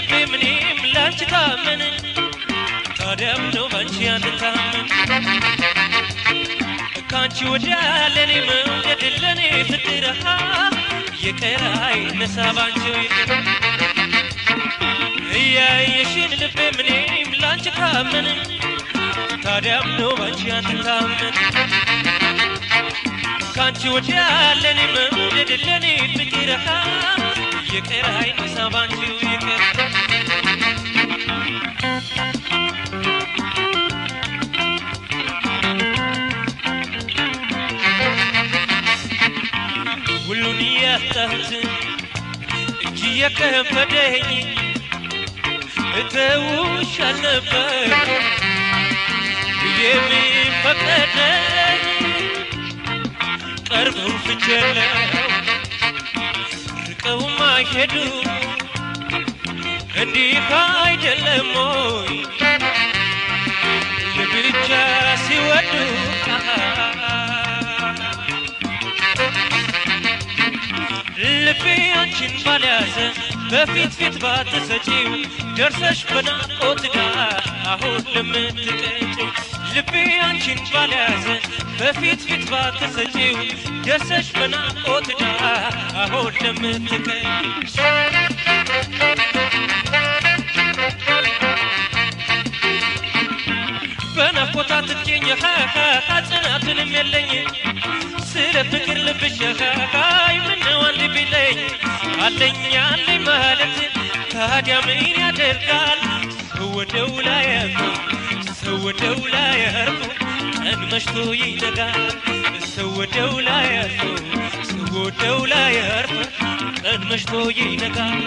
ልቤ ምኔም ላንቺ ታመን ታዲያ ምነው ባንቺ አንታመን ካንቺ ወዲያ ለኔ መውደድ ለኔ ፍቅር የቀረ አይነሳ ባንቺው ይቅር እያየሽን ልቤ ምኔም ላንቺ ታመን ታዲያ ምነው ባንቺ አንታመን ካንቺ ወዲያ ለኔ መውደድ ለኔ ፍቅር የቀረ አይነሳ ባንቺው ይቅር ሁሉን ያጣሁት እጅ የከበደኝ እተውሽ አልነበር የሚፈቀደኝ ቀርበው ፍጀለው ርቀው ማይሄዱ እንዲህ አይደለም ወይ ለብቻ ሲወዱ ልቤ አንቺን ባልያዘ በፊት ፊት ባትሰጪው ደርሰሽ በናፍቆት ጋር አሁን ለምትቀጭው ልቤ አንቺን ባልያዘ በፊት ፊት ባትሰጪው ደርሰሽ በናፍቆት ጋር አሁን ለምትቀጭው በናፍቆት አትገኝ ጽናትንም የለኝ ስለ ፍቅር ልብሽ ሀይ ምነው አንድ ቢለኝ አለኝ አለኝ ማለት ታዲያ ምን ያደርጋል ሰው ወደው ላይ ያርፉ ሰው ወደው ላይ ያርፉ ቀን መሽቶ ይነጋል ሰው ወደው ላይ ያርፉ ሰው ወደው ላይ ያርፉ ቀን መሽቶ ይነጋል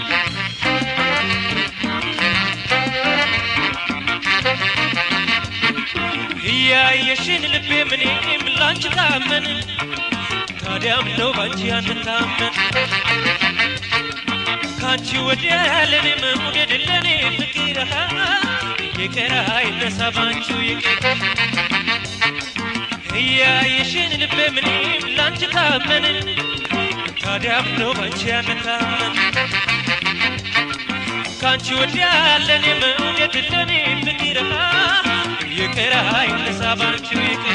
እያየሽን ልቤ ምኔም ላንቺ ታመን ታዲያም ነው ባንቺ አንታመን ካንቺ ወዲያ ለኔ መውደድ ለኔ ፍቅር የቀረ አይነሳ ባንቺው ይቅር እያየሽን ልቤ ምኔም ላንቺ ታመን ታዲያም ነው ባንቺ አንታመን ካንቺ ወዲያ ለኔ መውደድ ለኔ ፍቅር ይቅር አይነሳ ባንቺው ይቅር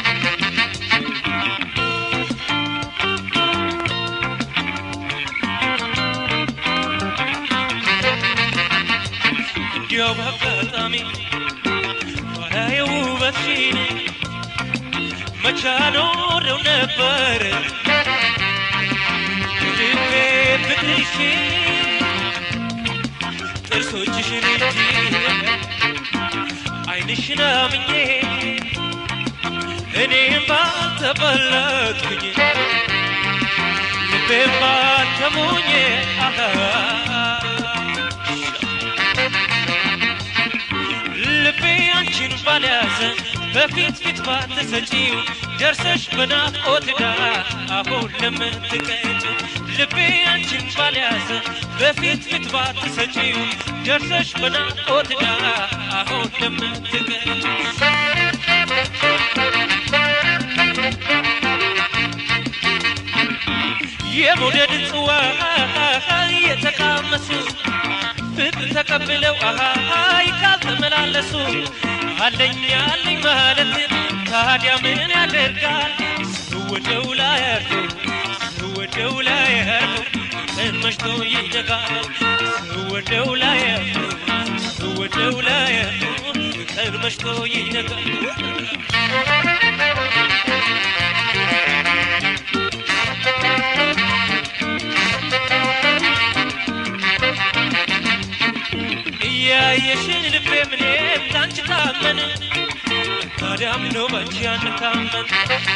እንዲያው በአጋጣሚ ባላየው ውበትሽን መቻ ኖረው ነበር ልቤ ፍቅርሽን ጥርሶችሽን እንጂ ዓይንሽን አምኜ እኔም ባልተበለጥኩኝ ልቤም ባልተሞኘ ልቤ አንቺን ባልያዘ በፊት ፊት ባትሰጪው ደርሰሽ በናፍቆት ጋር አሁን ለምትቀጭው ልቤ አንቺን ባልያዘ በፊት ፊት ባትሰጪው ደርሰሽ በናፍቆት ጋር አሁን ለምትቀጭው የመውደድ ጽዋ የተቃመሱ ፍቅር ተቀብለው አሃይ ካልተመላለሱ አለኝ አለኝ ማለት ታዲያ ምን ያደርጋል ስወደው ላይ ያርፉ ስወደው ላይ ያርፉ ቀን መሽቶ ይነጋል ስወደው ላይ ያርፉ ስወደው ላይ ያርፉ ቀን መሽቶ ይነጋል እያየሽን ልቤ ምኔም ላንቺ ታመን ታዲያም ነው ባንቺ አንታመን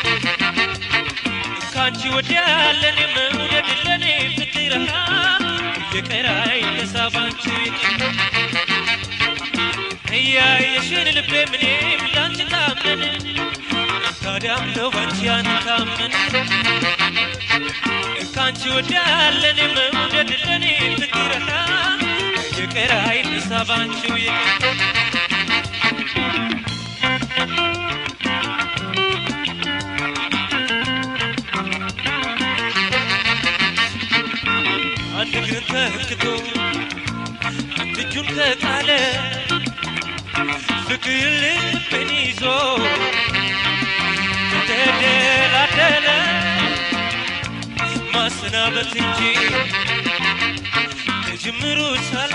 ካንቺ ወዲያ ለኔ መውደድ ለኔ ፍቅር የቀረ አይነሳ ባንቺ ይቅር እያየሽን ልቤ ምኔም ላንቺ ታመን ታዲያም ነው ባንቺ አንታመን ካንቺ ወዲያ ለኔ መውደድ ለኔ ፍቅር የቀረ አይነሳ ባንቺው ይቅር አንድ እግርን ተክቶ እጁን ከጣለ ፍቅር ልብን ይዞ ተደላደለ ማሰናበት እንጂ ከጅምሩ ሳለ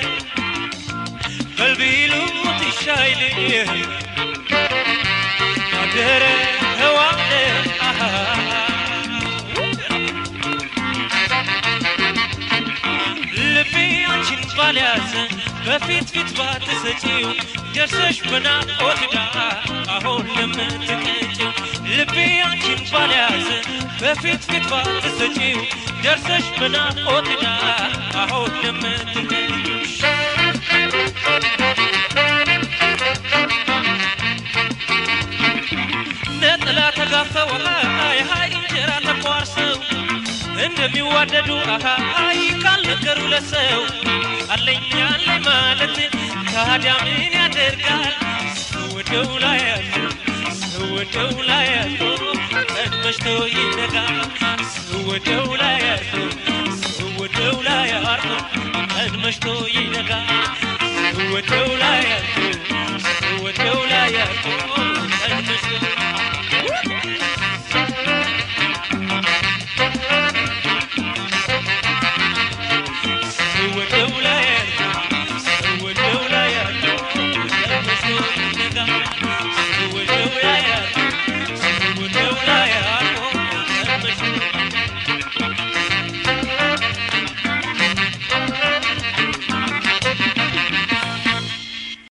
በልቢሉት ይሻይል አደረ ዋለ ልቤ አንቺን ባልያዘ በፊት ፊት ባትሰጪው ደርሰሽ በናፍቆት ዳር አሁን ለምትቀጭው ልቤ አንቺን ባልያዘ በፊት ፊት ባትሰጪው ደርሰሽ በናፍቆት ዳር አሁን ለምትቀጭው ነጥላ ተጋፈው የሀይ እንጀራ ተቋርሰው እንደሚዋደዱ አሃይ ካልነገሩ ለሰው አለኝ አለኝ ማለት ታዲያ ምን ያደርጋል? ሰወደው ላይ ያለው ሰወደው ላይ ያለው ቀን መሽቶ ይነጋል። ሰወደው ላይ ያለው ሰወደው ላይ ያለው ቀን መሽቶ ይነጋል። ሰወደው ላይ ያለው